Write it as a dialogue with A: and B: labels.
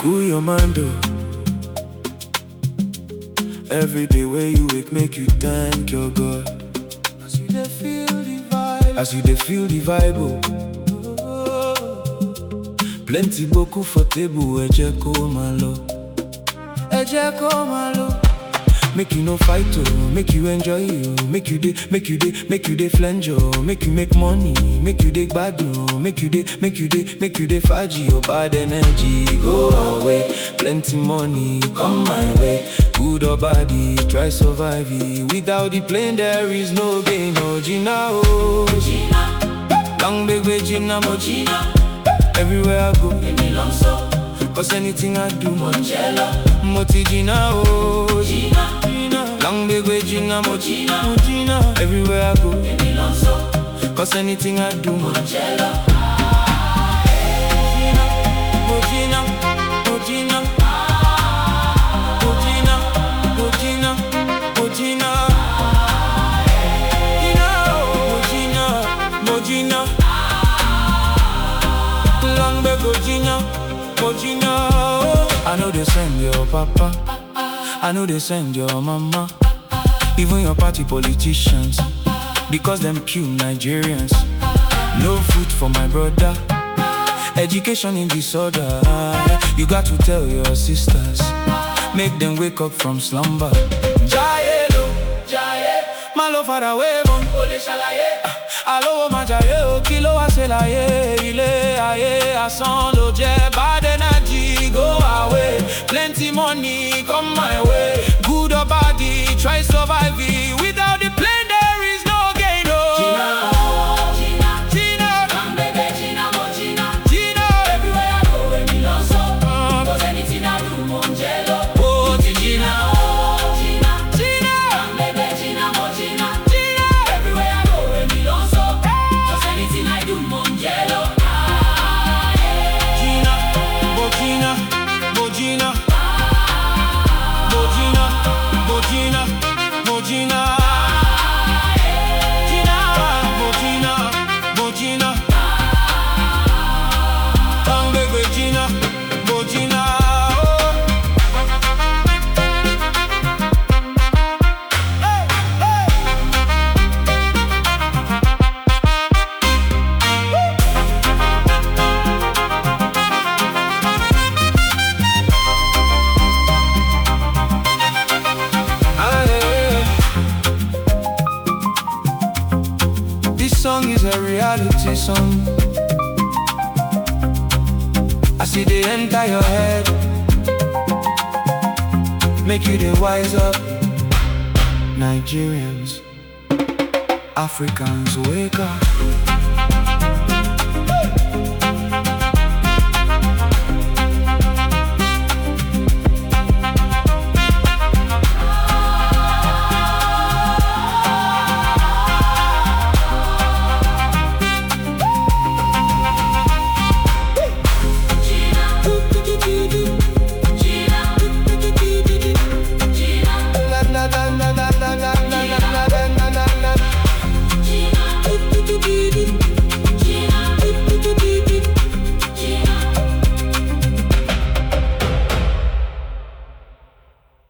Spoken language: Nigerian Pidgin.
A: Cool your mind oh. Every day where you wake make you thank your God As you dey feel the vibe As you dey feel the vibe oh. Plenty boku for table ẹ jẹ́ kó máa lọ Ẹ jẹ́ kó máa lọ Make you no fight oh, make you enjoy oh, make you dey, make you dey, make you dey flange oh, make you make money, make you dey gbadun oh, make you dey, make you dey, make you dey faji oh, bad energy go away, plenty money come my way, good or body, try survive it. Without the plane there is no gain oh, Gina oh,
B: Gina,
A: long baby Gina mo
B: Gina,
A: everywhere I go,
B: Emi Lonso,
A: cause anything I do mo
B: Angelo,
A: Moti Gina oh,
B: Gina,
A: Gina, long baby Gina mo
B: Gina,
A: mo Gina, everywhere I go.
B: Emi Lonso,
A: Cause anything I do, mo
B: Angelo,
A: Mojina, Mojina, Mojina, Mojina, Mojina, Mojina, Mojina, Long back Mojina, Mojina. I know they send your papa, I know they send your mama, even your party politicians, because them kill Nigerians. No food for my brother. Education in disorder. You got to tell your sisters. Make them wake up from slumber. Jaye lo,
B: Jaye,
A: my love far away from.
B: Ole Ṣàlàyé,
A: Alowo ma jaye o, kí ló wá ṣe láyé? Ilé ayé asán ló jẹ́. Bad energy go away. Plenty money come my way. Good or body, try survive it. Without the plane there is no gain.
B: Gina,
A: Oh,
B: Gina,
A: Gina,
B: Young baby Gina, mo Gina,
A: Gina.
B: everywhere I go, Emi Lonso,
A: Uh,
B: cause anything I do, mo Angelo,
A: Oh,
B: Gina, oh, Gina,
A: Gina,
B: Young baby Gina, mo Gina,
A: Gina.
B: everywhere I go, Emi Lonso, cause anything I do, mo Angelo, ah, yeah.
A: Gina, Bogina, Bogina, Bogina, Bogina, Bogina, Gina, Bogina, Bogina, Bangbe Gina, Bogina. oh. Hey, hey. Ah, yeah. This song is a reality song. I see they enter your head, make you the wise up. Nigerians, Africans, wake up.